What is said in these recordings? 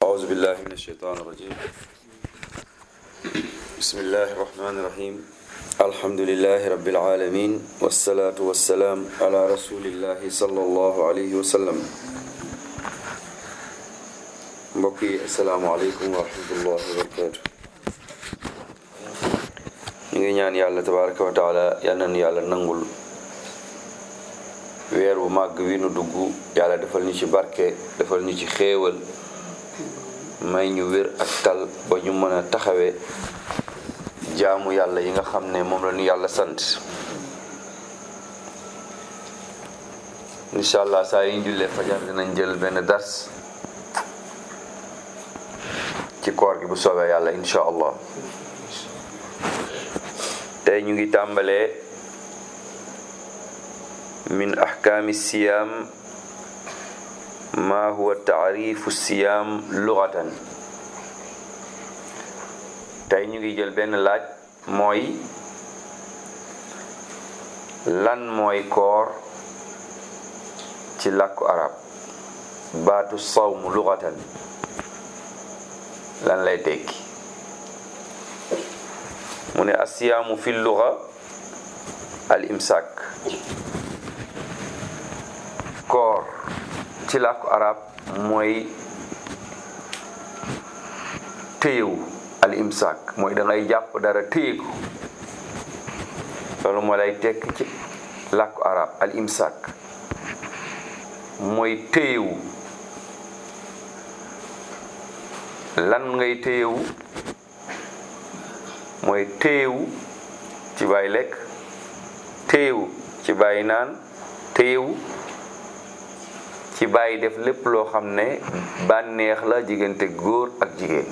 أعوذ بالله من الشيطان الرجيم بسم الله الرحمن الرحيم الحمد لله رب العالمين والصلاة والسلام على رسول الله صلى الله عليه وسلم mbokk yi asalaamaaleykum wa rahmatullahi wa barakatu ñu ngi ñaan yàlla tabaraka wa taala yal nañu yàlla nangul weer bu màgg wi nu dugg yàlla defal ñu ci barke defal ñu ci xéewal may ñu wér ak tal ba ñu mën a taxawee jaamu yàlla yi nga xam ne moom la ñu yàlla sant incha allah saa yi ñu jullee fajar dinañ jël benn dars ci koor gi bu soobee yàlla incha allah tey ñu ngi tàmbalee min ahkaami siyaam ma huwa taarifu siyaam lugatan tey ñu ngi jël benn laaj mooy lan mooy koor ci làkku arab baatu sawmu lugatan lan lay tekki mu ne asiyaamu fi luga al imsak koor ci làkku arab mooy téyewu al imsak mooy da ngay jàpp dara téye ko loolu moo lay tekk ci làkku arab al imsak mooy téyewu lan ngay téyewu mooy téyewu ci bàyyi lekk téyewu ci bàyyi naan téyewu ci bàyyi def lépp loo xam ne bànneex la diggante góor ak jigéen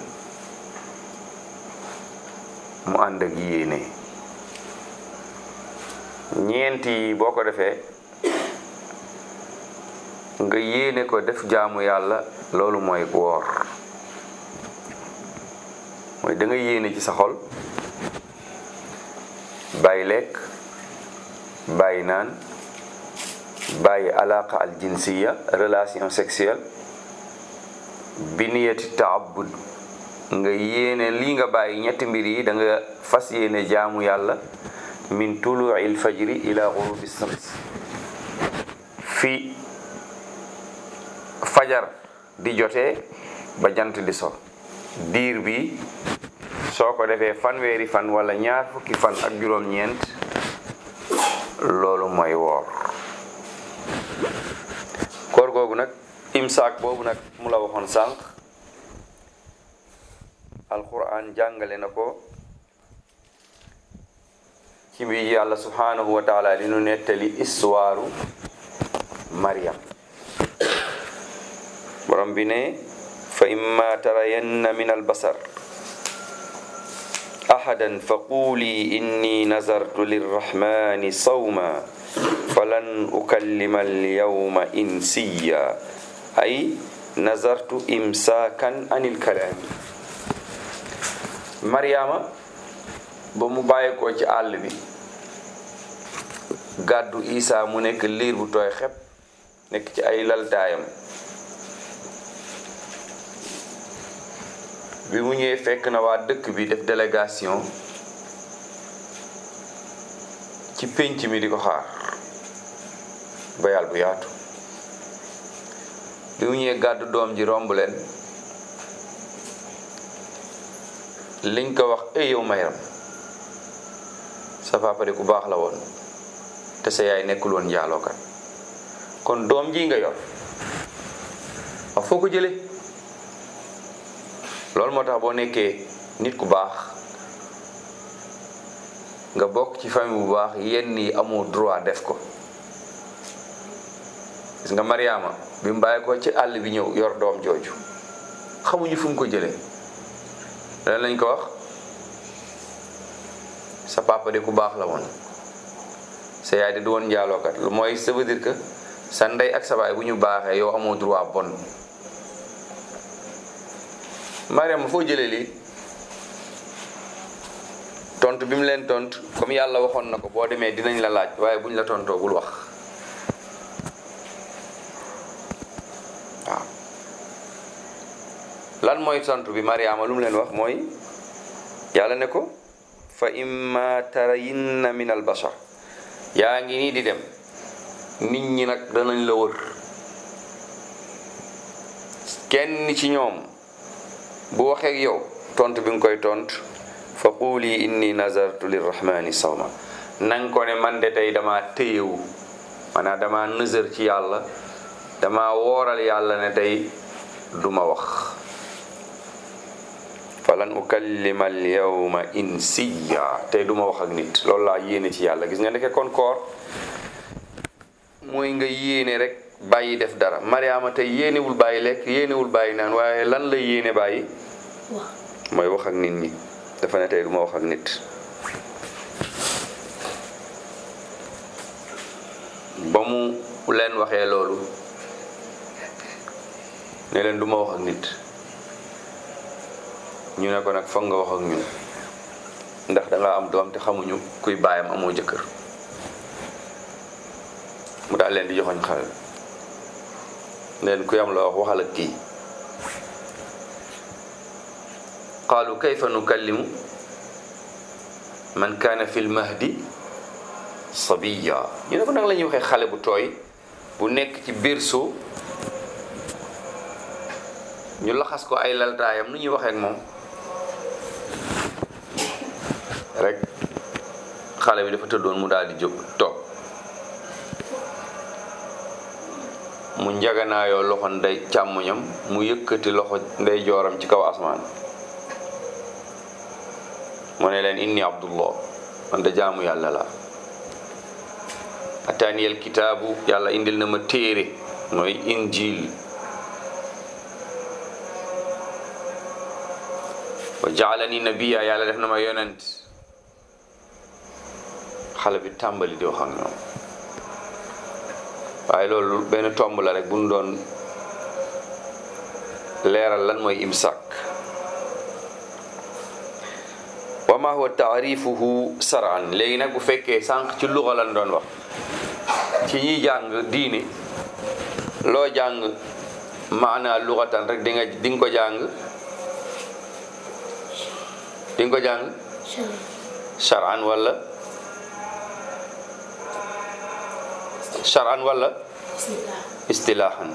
mu ànd ak yéene ñeent yi boo ko defee nga yéene ko def jaamu yàlla loolu mooy woor mooy da nga yéene ci sa xol bàyyi lekk bàyyi naan bàyyi alaqa al jinsiya relation sexuelle bi niyati taabud nga yéene lii nga bàyyi ñetti mbir yi da nga fas yéene jaamu yàlla min tuluil fajri ila gurubi shams fi fajar di jotee ba jant di so diir bi soo ko defee fanweeri fan wala ñaar fukki fan ak juróom-ñeent loolu mooy woor koor googu nag imsaak boobu nag mu la waxoon sànq alquran jàngale na ko ci bi yàlla subhanahu wa taala di nu nettali histoire Maryam borom bi ne fa imma tarayanna min albasar ahadan fa quuli inni nazartu lirrahmani sawma falan ukallima alyawma insiya ay nazartu imsaakan anil kalaami maryaama ba mu bàyyeekoo ci àll bi gàddu isaa mu nekk liir bu tooy xepp nekk ci ay laltaayam bi mu ñëwee fekk na waa dëkk bi def délégation ci pénc mi di ko xaar bayal bu yaatu bi mu ñëwee gàddu doom ji romb leen liñ ko wax ey yow mayram sa papa de ku baax la woon te sa yaay nekkul woon njaalookat kon doom ji nga yor wax foo ko jële loolu moo tax boo nekkee nit ku baax nga bokk ci famille bu baax yenn yi amoo droit def ko gis nga Mariama bi mu bàyyi ko ci àll bi ñëw yor doom jooju xamuñu fu mu ko jëlee lan lañ ko wax sa papa de ku baax la woon sa yaay de du woon njaalookat lu mooy ça veut dire que sa ndey ak sa baay bu ñu baaxee yow amoo droit bon Mariama foo jëlee lii tontu bi mu leen tontu comme yàlla waxoon na ko boo demee dinañ la laaj waaye buñ la tontoo bul wax waaw lan mooy tontu bi mariama lu mu leen wax mooy yàlla ne ko fa imma tarayinna min al bashar yaa ngi nii di dem nit ñi nag danañ la wër kenn ci ñoom bu waxee ak yow tontu bi nga koy tont fa quuli inni nazartu lirrahmani sawma nang ko ne man de tey dama téyewu maanaam dama nësër ci yàlla dama wooral yàlla ne tey duma wax falan ukallima al yawma insiya tey duma wax ak nit loolu laa yéene ci yàlla gis nga ndeke kon koor mooy nga yéene rek bàyyi def dara mariama tey yéenewul bàyyi lekk yéenewul bàyyi naan waaye lan la yéene bàyyi mooy wax ak nit ñi dafa ne tey duma wax ak nit ba mu leen waxee loolu ne leen duma wax ak nit ñu ne ko nag foog nga wax ak ñun ndax danga am doom te xamuñu kuy baayam amoo jëkkër mu daal leen di joxoñ xale leen kuy am la wax waxal ak kii qaalu kayfa nukallimu man kaana fi lmahdi sabiya ñu ne ko nag la ñuy waxee xale bu tooy bu nekk ci biir suuf ñu laxas ko ay laltaayam nu ñuy waxee ak moom rek xale bi dafa tëddoon mu daal di jóg toog mu njaganaayoo loxo ndey càmmoñam mu yëkkati loxo ndey jooram ci kaw asmaan mu ne leen inni abdullah man da jaamu yàlla la ataaniyal kitaabu yàlla indil na ma téere mooy injil wa jaalani nabiya yàlla def na ma yonent xale bi tàmbali di wax ak ñoom waaye loolu benn tomb la rek bu ñu doon leeral lan mooy imsak wa ma huwa taarifuhu saran léegi nag bu fekkee sànq ci luxa lan doon wax ci ñiy jàng diine loo jàng maana luxatan rek di nga di nga ko jàng di nga ko jàng charan wala charan wala istilaahan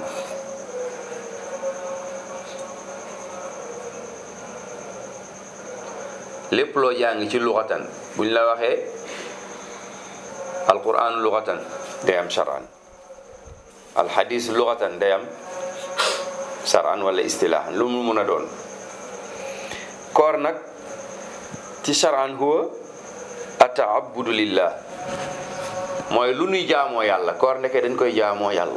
lépp loo jàng ci luxatan buñ la waxee alquran luxatan day am charan alxadis luxatan day am charan wala istilaahan lu mu mun a doon koor nag ci charan huwa ataabudu lillah mooy lu nuy jaamoo yàlla koor ndeke dañ koy jaamoo yàlla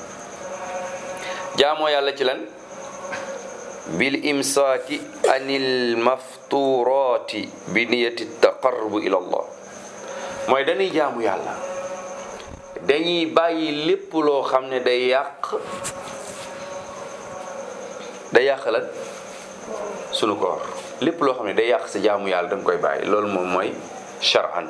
jaamoo yàlla ci lan bil imsaaki anil mafturati bi niyati taqarrubu ila allah mooy dañuy jaamu yàlla dañuy bàyyi lépp loo xam ne day yàq day yàq lan sunu koor lépp loo xam ne day yàq sa jaamu yàlla danga koy bàyyi loolu moom mooy shar'an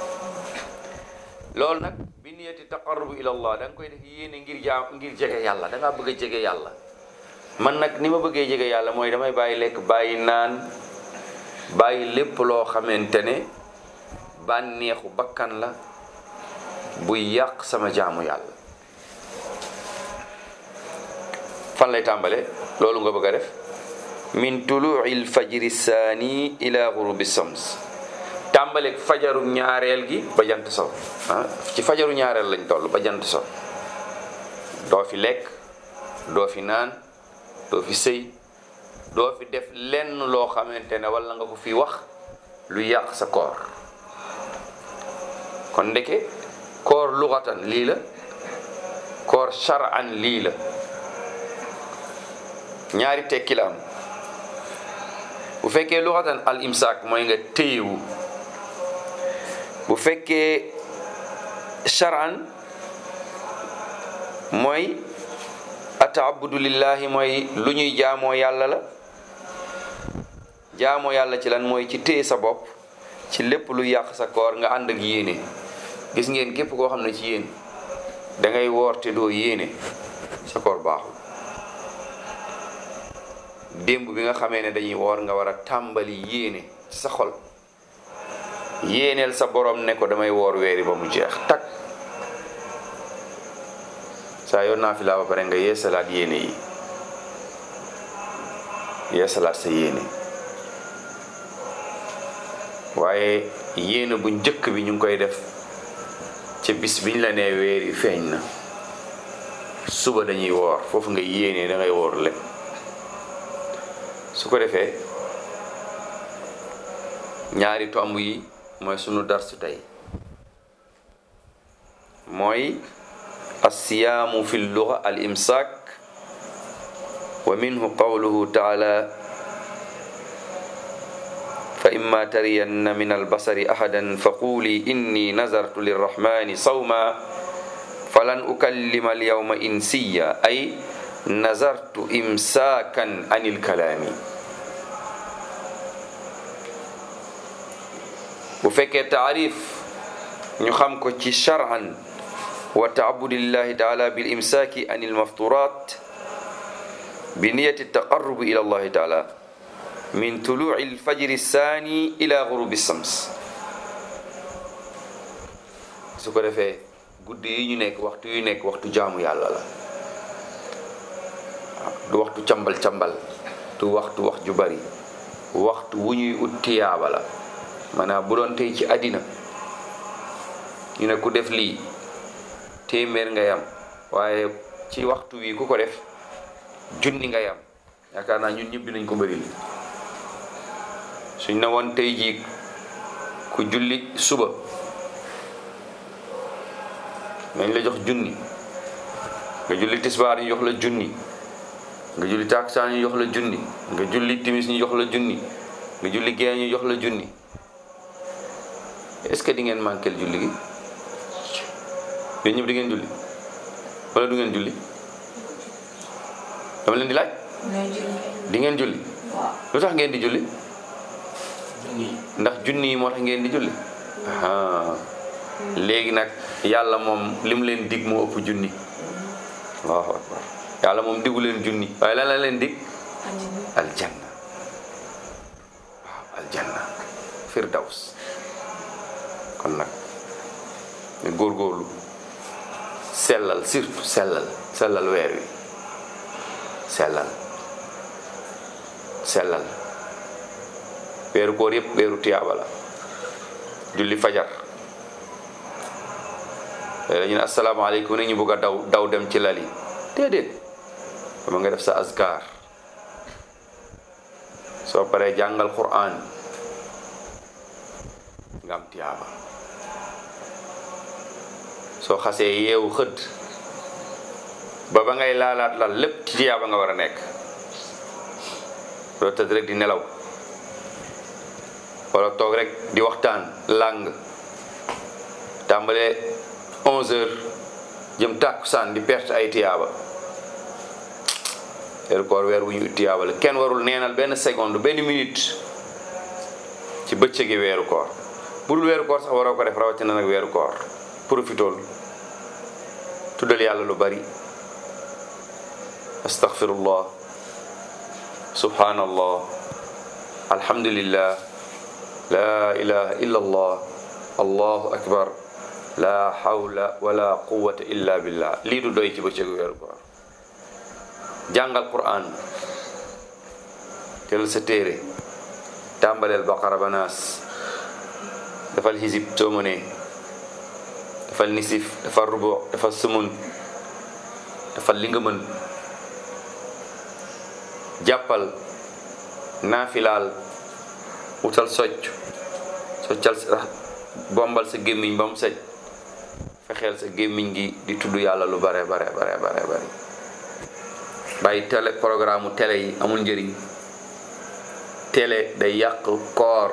loolu nag bi niyati taqarrubu ila allah da nga koy def yéene ngir jaam ngir jege yàlla da ngaa bëgg a jege yàlla man nag ni ma bëggee jege yàlla mooy damay bàyyi lekk bàyyi naan bàyyi lépp loo xamante ne bànneexu bakkan la buy yàq sama jaamu yàlla fan lay tàmbale loolu nga bëgg a def min tuluuci lfajri saani ila gurubi shams tàmbaleeg fajaru ñaareel gi ba jant so ah ci fajaru ñaareel lañ toll ba jant so doo fi lekk doo fi naan doo fi sëy doo fi def lenn loo xamante ne wala nga ko fi wax lu yàq sa koor kon ndeke koor luxatan lii la koor shar'an lii la ñaari tekki la am bu fekkee luxatan al imsaak mooy nga téyewu bu fekkee shar'an mooy ataabudu lillahi mooy lu ñuy jaamoo yàlla la jaamoo yàlla ci lan mooy ci téye sa bopp ci lépp lu yàq sa koor nga ànd ak yéene gis ngeen képp koo xam ne ci yéen da ngay woor te doo yéene sa koor baaxul démb bi nga xamee ne dañuy woor nga war a tàmbali yéene ci sa xol yéeneel sa borom ne ko damay woor weeri ba mu jeex tak saa yoon naa fi laa ba pare nga yeesalaat yéene yi yeesalaat sa yéene waaye yéene bu njëkk bi ñu ngi koy def ca bis biñ la nee weer yi feeñ na suba dañuy woor foofu nga yéene da ngay woor lépp su ko defee ñaari tomb yi mooy sunu darsu tey mooy alsiyaamu fi lluga al imsaak wa minhu qawluhu taala fa imma tariyanna min albasari ahadan fa quuli inni nazartu lirrahmani sawma falan ukallima alyawma insiya ay nazartu imsaakan an ilkalaami bu fekkee taarif ñu xam ko ci shar'an wa taabudillahi taala bil imsaaki an ilmafturat bi niyati taqarrubi ila allahi taala min tuluci alfajri saani ila gurubi shams su ko defee guddi yi ñu nekk waxtu yu nekk waxtu jaamu yàlla la du waxtu cambal cambal du waxtu wax ju bari waxtu wu ñuy ut tiyaaba la maanaam bu doon tey ci àddina ñu ne ku def lii téeméer nga yam waaye ci waxtu wi ku ko def junni nga yam yaakaar naa ñun ñëpp dinañ ko bëri li suñ na woon tey jii ku julli suba nañ la jox junni nga julli tisbaar ñu jox la junni nga julli taksaan ñu jox la junni nga julli timis ñu jox la junni nga julli gee ñu jox la junni est-ce que di ngeen manqué julli gi yéen ñëpp di ngeen julli wala du ngeen julli dama leen di laaj di ngeen julli lu tax ngeen di julli ndax junni yi moo tax ngeen di julli léegi nag yàlla moom li mu leen dig moo ëpp junni allahu akbar yàlla moom digu leen junni waaye lan la leen dig aljanna waaw aljanna firdaws kon nag ñu góorgóorlu sellal surtout sellal sellal weer wi sellal sellal weeru koor yëpp weeru tiyaaba la julli fajar léegi ñu ne asalaamaaleykum ne ñu bëgg a daw daw dem ci lali déedéet dama nga def sa azkar soo paree jàngal Qur'an nga am tiyaaba soo xasee yeewu xëdd ba ba ngay laalaat lal lépp ci tiyaaba nga war a nekk doo tëdd rek di nelaw wala toog rek di waxtaan làng tàmbalee 11 heures jëm tàkkusaan di perte ay tiyaaba weeru koor weer wu ñu tiyaaba la kenn warul neenal benn seconde benn minute ci bëccëgi weeru koor bu dul weeru koor sax waroo ko def rawatina nag weeru koor profitool tuddal yàlla lu bari astaghfirullah subhanallah alhamdulillah la ilaha illa allah allahu akbar la hawla wala quwwata illa billah lii du doy ci bëccëgu weeru koor jàngal quran tel sa téere tàmbaleel baqara ba naas dafal xisib soo mënee dafal nisif dafal rubo dafal sumun dafal li nga mën jàppal naafilaal wutal socc soccal sa bombal sa gémmiñ ba mu sej fexeel sa gémmiñ gi di tudd yàlla lu bare bare bare bare bare bàyyi télé programme télé yi amul njëriñ télé day yàq koor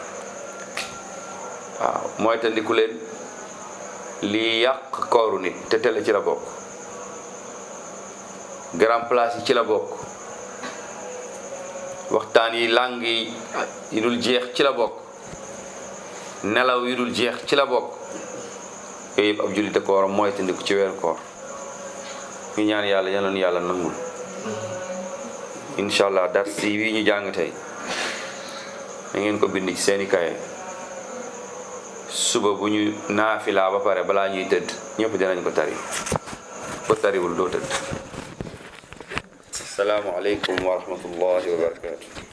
waaw mooy te ndiku leen lii yàq kooru nit te télé ci la bokk grand place yi ci la bokk waxtaan yi làng yi yi dul jeex ci la bokk nelaw yi dul jeex ci la bokk yooyu yëpp ab jullit ko war a mooy te ndiku ci weeru koor ñu ñaan yàlla yal na nu yàlla nangul incha allah dars yi wi ñu jàng tey da ngeen ko bind ci seeni kaye suba bu ñu naafilaa ba pare balaa ñuy tëdd ñëpp dinañ ko tari ko tariwul doo tëdd asalaamu aleykum wa rahmatullahi wa barakatu